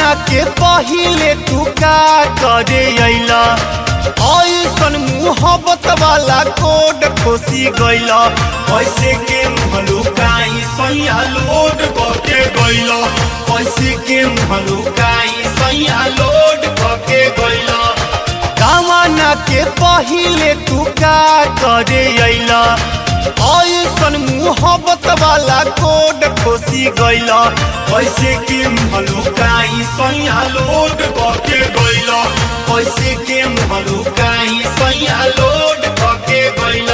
के पहिले तू का करे अइला ऐसन मुहब्बत वाला कोड खोसी गइला कैसे के मुहलुकाई सैया लोड के गइला कैसे के मुहलुकाई सैया लोड के गइला कामना के पहिले तू का करे अइला ऐसन मुहब्बत वाला कोड खोसी गइला कैसे के मुहलुकाई सैया लोड के गइला कैसे के मुहलुकाई सैया लोड के गइला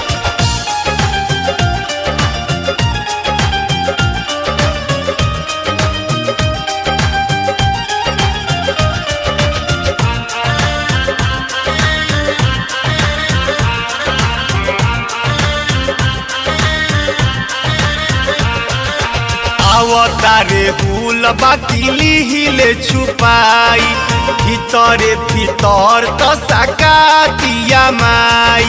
आवतारे फूल बाकी हिले छुपाई ভিতরে ভিতর তো সাকাতিয়া মাই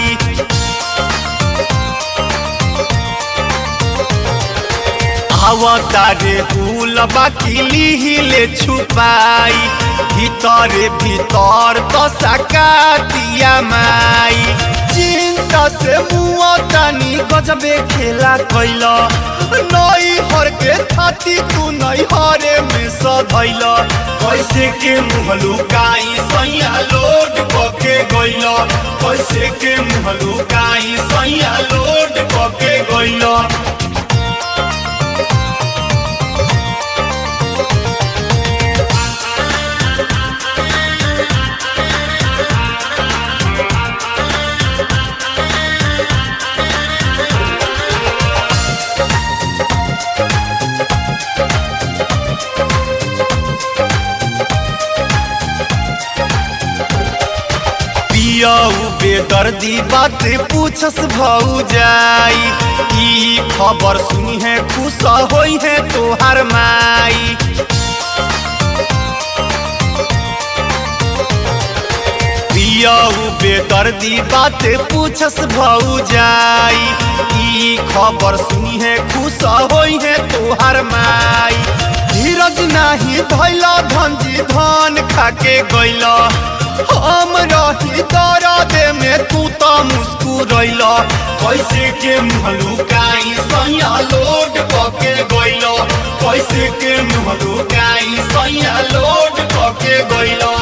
আওতারে ফুল বাকি লিহিলে ছুপাই ভিতরে ভিতর তো সাকাতিয়া মাই চিন্তা সে মুয়া তানি গজবে খেলা কইল নই हर के छाती तू नहीं हरे में सधैल कैसे के मुहलुकाई सैया लोड के गइल कैसे के मुहलुकाई सैया लोड के गइल पियऊ बेदर्दी बात पूछस भौ जाई ई खबर सुनी है खुश होई है तोहार माई पियऊ बेदर्दी बात पूछस भौ जाई ई खबर सुनी है खुश होई है तोहार माई धीरज नाही धैला धनजी धान खाके गइला हम रही दर्द में तू तो मुस्कुरैल कैसे के मुहलुकाई सैया लोड के गइल कैसे के मुहलुकाई सैया लोड के गइल